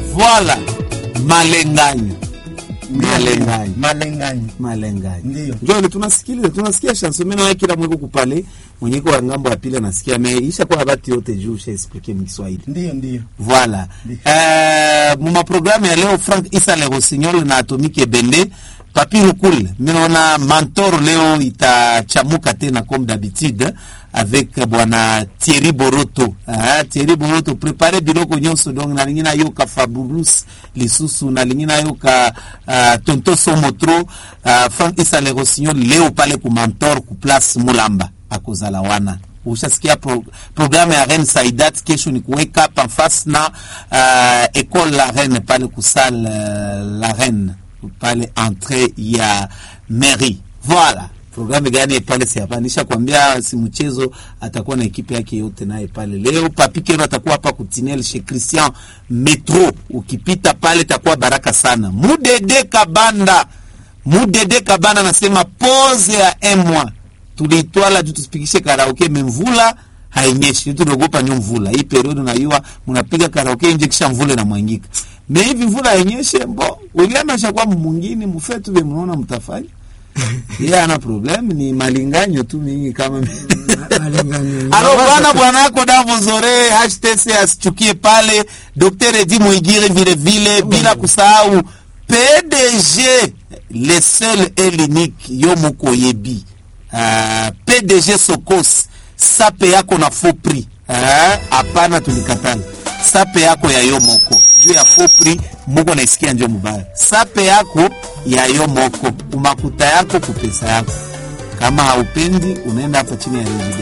Voilà, malenganyo malenganyo malenganyo malenganyo Ndiyo. njo ile tunasikiliza tunasikia chanson mimi nawe kila mweko kupale mwenyeko wa ngambo ya pili anasikia me isha kwa habati yote juu usha explique mkiswahili ndiyo ndiyo Voilà. Euh, muma programme ya leo Frank Isa Le Rossignol na Atomique Ebende Papi Lukul. Minaona Mentor leo itachamuka tena comme d'habitude avec bwana Thierry Boroto. Ah, Thierry Boroto prepare biloko nyonso donc na lingina yoka Fabulous lisusu na lingina yoka uh, Tonto Somotro uh, Frank Isa Le Rossignol leo pale ku Mentor ku place Mulamba akozala wana ushasikia pro, programme ya Reine Saidat kesho ni kuweka hapa face na uh, école la Reine pale kusal uh, la Reine pale entrée ya mairie voilà programme gani pale si hapa nisha kwambia si mchezo atakuwa na ekipe yake yote naye pale leo papi kero atakuwa hapa kutinel chez Christian Metro ukipita pale takuwa baraka sana mudede kabanda mudede kabanda nasema pose ya un mois tuliitwala juu tusipikishe karaoke memvula hainyeshi tunaogopa nyo mvula hii periodi unaiwa mnapiga karaoke nje kisha mvula na mwangika me hivi mvula hainyeshe mbo William ashakuwa mwingine mufetu vye mnaona mtafanya yeye ana problem ni malinganyo tu mingi kama Malenganyo. alo bwana bwana yako Davo Zore HTC asichukie pale Dr. Edi Mwigire vile vile bila kusahau PDG le seul et l'unique yo moko yebi uh, PDG Sokos sape yako na faux prix hapana uh, tulikatana sape yako ya yo moko juu ya faux prix muko naisikia njo mubaya sape yako ya yo moko umakuta yako kupesa yako kama haupendi unaenda hapa chini ya reji